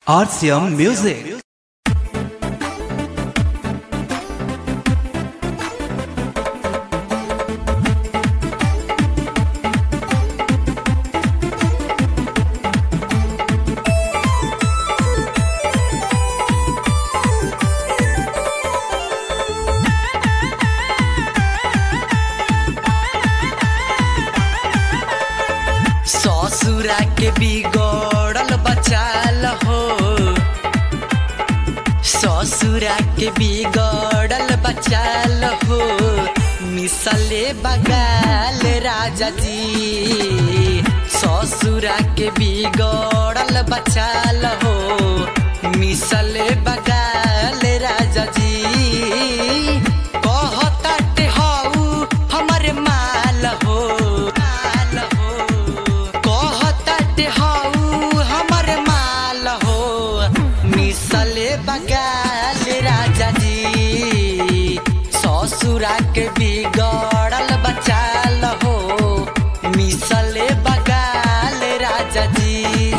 RCM Music. ससुरा के बिगड़ल बचाल हो ससुरा के बिगड़ल बचाल हो मिसले बगाल राजा जी ससुरा के बिगड़ल बचाल हो मिसले बगाल राजा जी कहताटे हऊ हमर माल हो माल हो कहताटे हऊ हमर माल हो मिसले बगाल राजा जी ससुरा के बिगड़ल बचाल हो मिसले बगाल राजा जी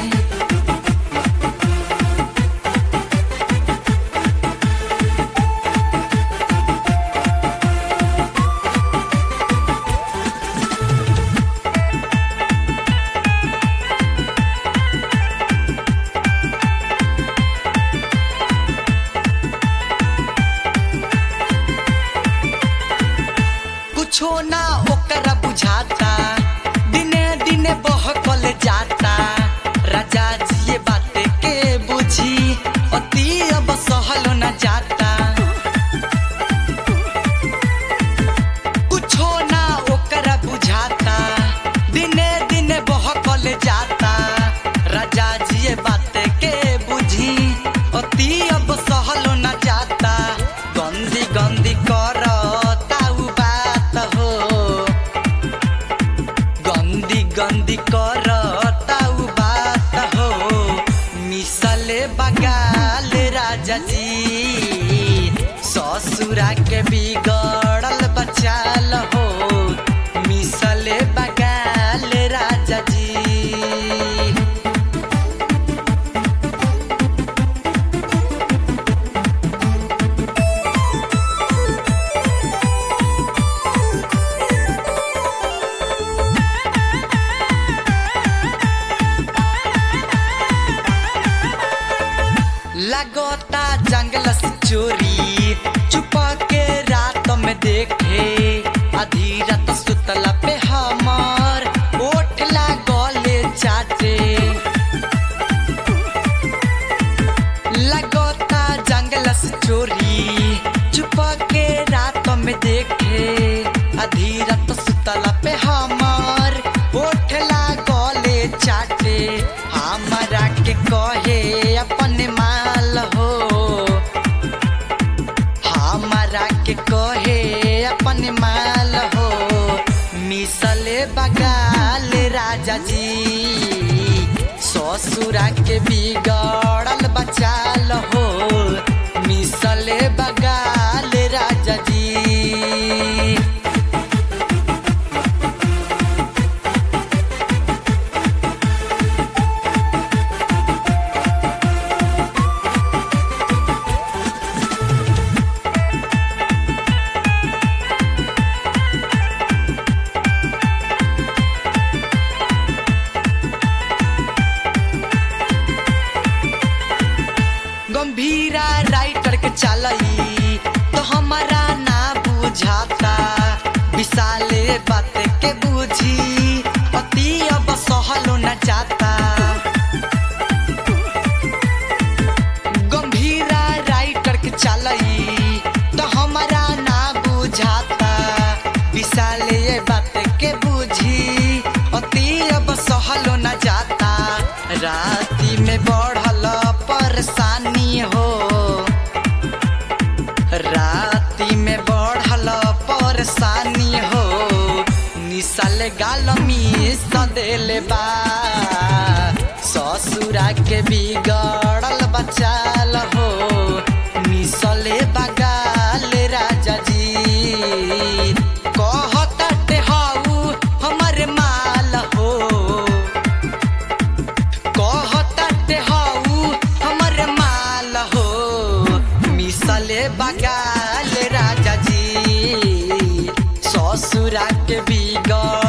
कुछो ना ओकरा बुझाता दिने दिने बहकल जाता राजा जी ये बात के बुझी अति अब सहल न जाता कुछो ना ओकरा बुझाता दिने दिने बहकल जाता राजा जी ये बात के बुझी अति अब सहल न जाता गंदी गंदी करता उ बात हो गंदी गंदी करता उ बात हो मिसले बगाल राजा जी ससुरा के बिगड़ल बचाल हो मिसले बगाल राजा जी लगोता जंगल से चोरी छुपा के रात में देखे आधी रात सुतला पे हमार ओठ लागले चाटे लगोता जंगल से चोरी छुपा के रात में देखे आधी रात सुतला पे हमार ओठ लागले चाटे हमारा के कहे अपन माल हो हमारा के कहे अपन माल हो मिसले बगाल राजा जी ससुरा के बिगड़ल बचाल हो मिसले बगाल राजा जी गंभीरा राइटर के चलई तो हमारा ना बुझाता विशाले बात के बुझी अति अब सहलो न जाता गंभीरा राइटर के चलई तो हमारा ना बुझाता विशाले बात के बुझी अति अब सहलो न जाता राती में बढ़ल परेशानी हो राती में बढ़ल परेशानी हो निसल गाल मिस देले बा ससुरा के बिगड़ल बचाल हो मिसले बगाल राजा जी कहताटे हऊ हमर माल हो कहताटे हऊ बगाल राजा जी ससुरा के बिगड़